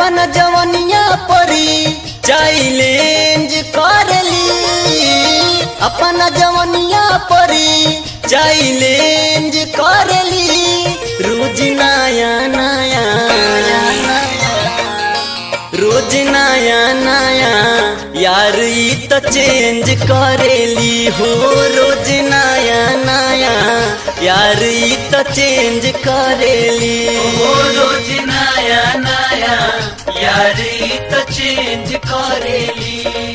अपन जवनिया परी चैलेंज करली अपन जवनिया परी चैलेंज करली रोज नया नया रोज नया नया यार ई तो चेंज करेली हो रोज नया नया यार ई तो चेंज करेली ओ रोज नया नया यारी तो चेंज करेली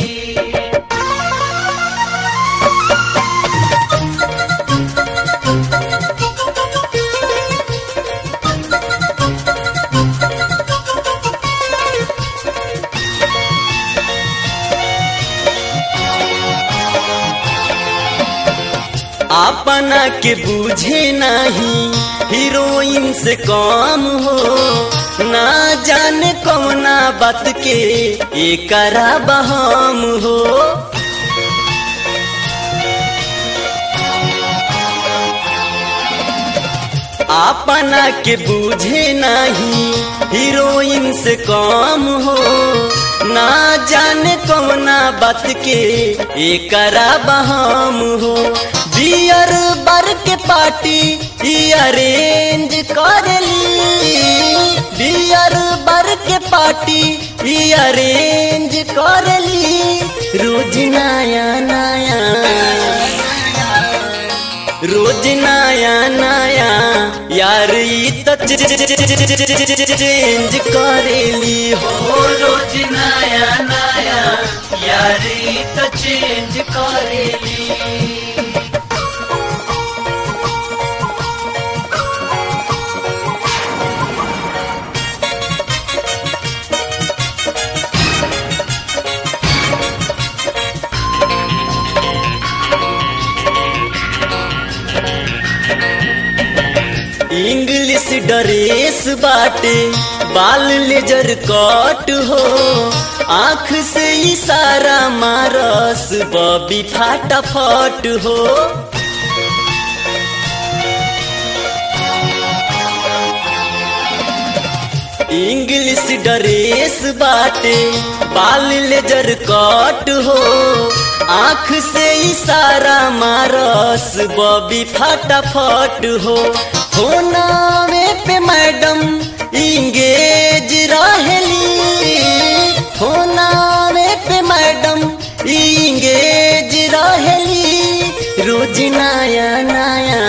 अपना के बूझे नहीं हीरोइन से कम हो ना जाने कौना बात के एकरा बहम हो अपना के बूझे नहीं हीरोइन से कम हो ना जाने कौना बात के एकरा बहम हो बियर बर के पार्टी ई अरेंज करली बियर बर के पार्टी ई अरेंज करली रोज नया नया रोज नया नया यार ई तो चेंज करेली हो ओ रोज नया नया यारी तो चेंज करेली इंग्लिश ड्रेस बाटे बाल लेजर कट हो आँख से इशारा मारस बबी फाटाफट हो इंग्लिश ड्रेस बाटे बाल लेजर कट हो आँख से इशारा मारस बबी फटाफट हो होनावे पे मैडम इंगेज रहेली होनावे पे मैडम इंगेज रहेली रोज नया नया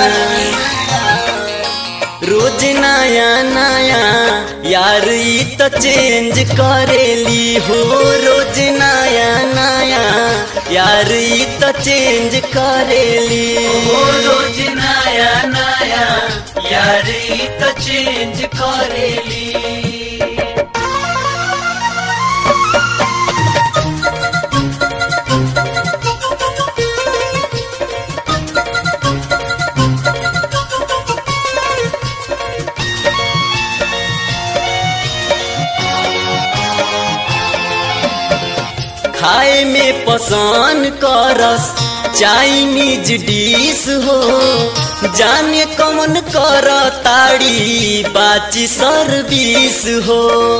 रोज नया नया यार ई तो चेंज करेली हो रोज नया नया यार ई तो चेंज करेली ओ रोज नया नया यारी तो चेंज करेली खाए में पसंद करस चाइनीज डिश हो जाने कौन कर ताड़ी बाची सर्विस हो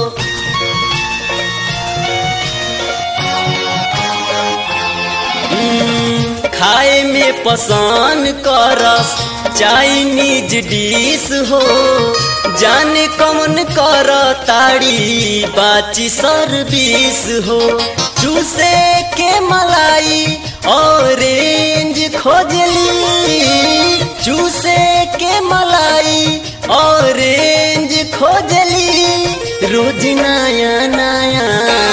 हम्म, खाए में पसंद करस चाइनीज डिश हो जाने कौन कर ताड़ी बाची सर्विस हो चूसे के मलाई ऑरेंज खोजली चूसे के मलाई ऑरेंज खोजली रोज नया नया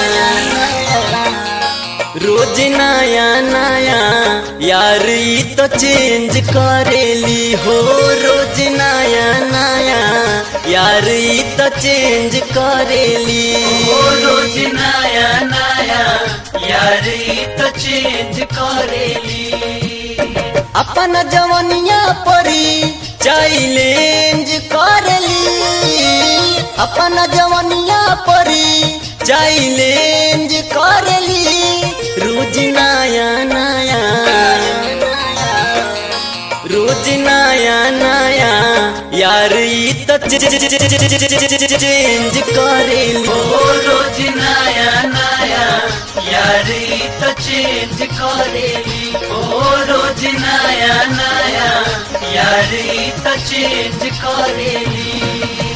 रोज नया नया यार ई तो चेंज करेली हो रोज नया नया यार ई तो चेंज करेली ओ रोज नया नया यारी तो चेंज करेली अपन जवनिया परी चैलेंज करली अपन जवनिया परी चैलेंज करली रोज नया नया रोज नया नया यार ई त चेंज करेली ओ रोज नया नया यारी तो चेंज करेली ओ रोज नया नया यारी तो चेंज करेली